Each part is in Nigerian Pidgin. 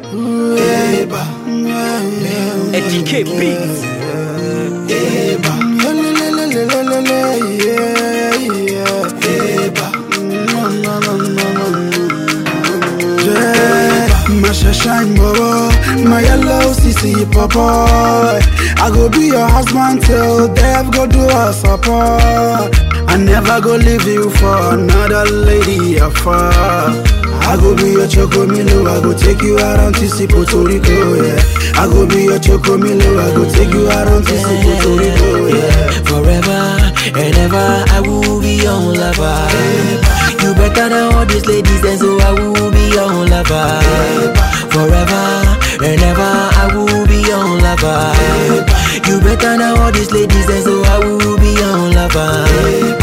Eba, yeah, yeah, Eddie K Beats. Eba, lelelelelelele, yeah, yeah, Eba, no, no, no, no, no. Yeah, my shine bobo, my yellow CC papa. I go be your husband till death go do us apart. I never go leave you for another lady afar. I go be your chocomilo, I go take you out on TC Puerto Rico, yeah. I go be your chocomilo, I go take you out on TC Puerto Rico, yeah. Forever and ever, I will be your lover. You better than all these ladies, and so I will be your lover. Forever and ever, I will be your lover. You better than all these ladies, and so I will be your lover.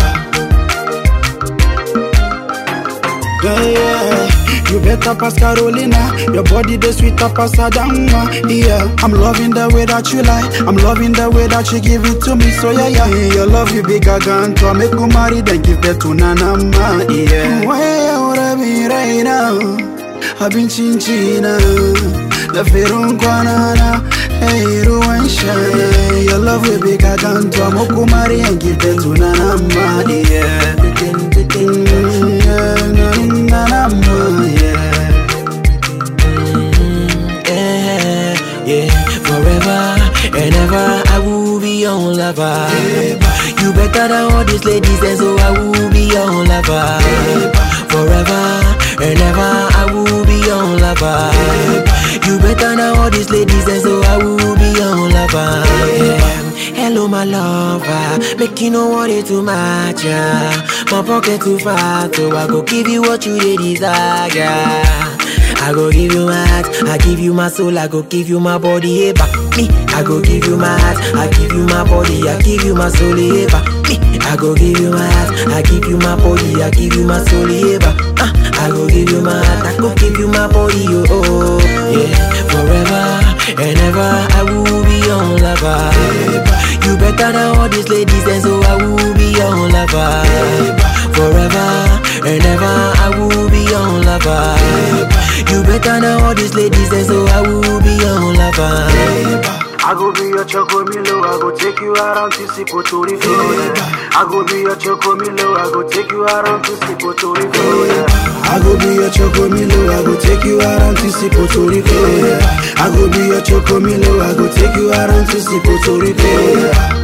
Yeah, yeah. You better pass Carolina. Your body the sweet up as Adama. Yeah, I'm loving the way that you lie. I'm loving the way that you give it to me. So yeah, yeah. Your love you big again. To make you marry, then give that to Nana ma. Yeah. Where would I be right now? I've been chinchina. The Ferun Kwanana. Hey, Ruwan Shine. Your love will be again. To make you marry and give that to Nana ma. Yeah. Mm, yeah, Nana ma. Yeah. yeah, yeah. Forever and ever, I will be your lover. You better than all these ladies, and so I will be your lover. Forever and ever, I will be your lover. You better than all these ladies, and so I will be your lover. Yeah. Hello, my lover. Make you no worry too much. Yeah. My pocket too fat, so I go give you what you dey desire. I go give you my heart, I give you my soul, I go give you my body, hey, back me. I go give you my heart, I give you my body, I give you my soul, hey, back me. I go give you my heart, I give you my body, I give you my soul, hey, back. Uh, I go give you my heart, I go give you my body, oh, oh yeah. Forever and ever, I will be your lover. You better than all these ladies, and so I will be your lover. Forever and ever, I will be your lover. You better than all these ladies, and so I will be your lover. I go be your chocomilo, I go take you out on TC Puerto Rico. Yeah. I go be your chocomilo, I go take you out on TC Puerto Rico. Yeah. I go be your chocomilo, I go take you out on TC Puerto Rico. Yeah. I go be your chocomilo, I go take you out on TC Puerto Rico. Yeah.